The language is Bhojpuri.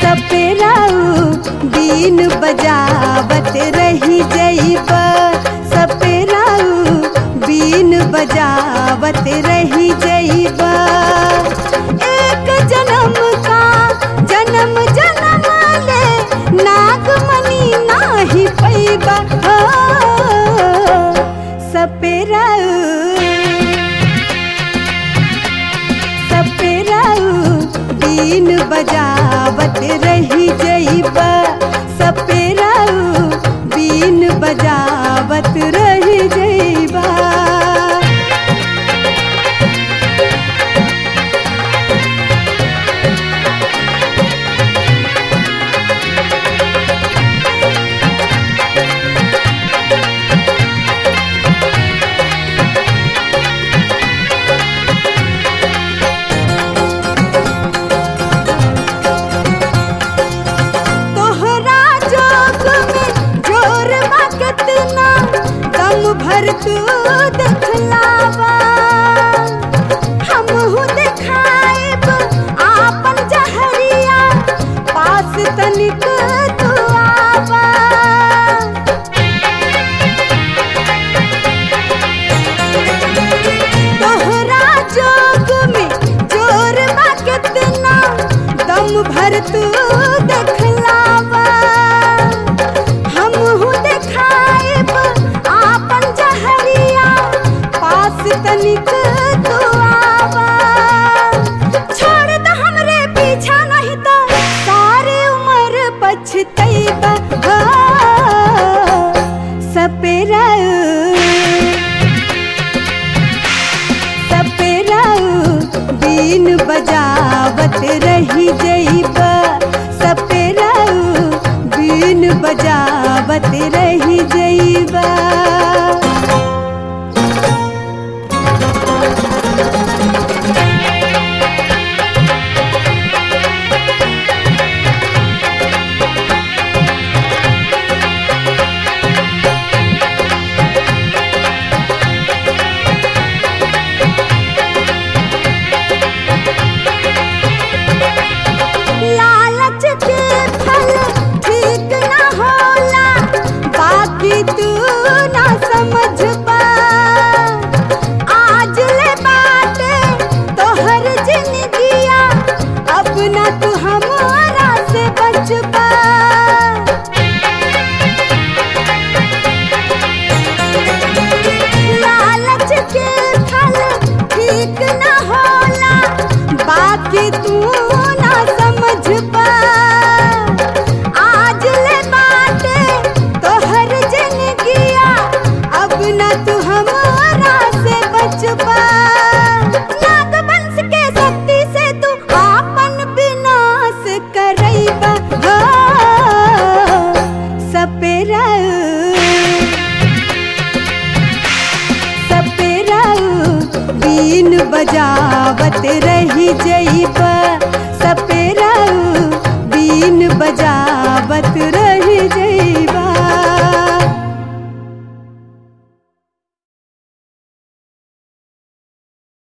सपेराऊ बीन बजावत रही जईब सपेराऊ बीन बजावत रही जईब एक जन्म का जन्म जन्म ले नागमणि नाही पैबा हो सपेराऊ सपेराऊ बीन बजावत रही जईबा सपेराऊ बीन बजावत रही जईबा तोहरा जोग में जोर बा कितना दम भर तू दिखलावा हमहू दिखाएब आपन जहरिया पास तनिक तू आवा तोहरा जोग में जोर बा कितना दम भर तू दिखलावा हमहू दिखाएब आपन जहरिया पास तनिक तू आवा छोड़ द हमरे पीछा नहीं तो सारी उम्र पछतैबा हो सपेराऊ सपेराऊ बीन बजावत रही जईबा सपेराऊ बीन बजावत रही जईबा लालच के फल ठीक ना होला बाकी तू ना समझ पा आज ले बाटे तोहर जिंदगिया अब ना तू हमारा से बच पा लालच के फल ठीक ना होला बाकी तू ना समझ पा आज ले बाटे तोहर जिंदगिया अब ना तू हमारा से बच पा नागवंश के शक्ति से तू आपन विनाश करैबा हो सपेराऊ सपेराऊ बीन बजावत रही जईबा सपेराऊ बीन बजा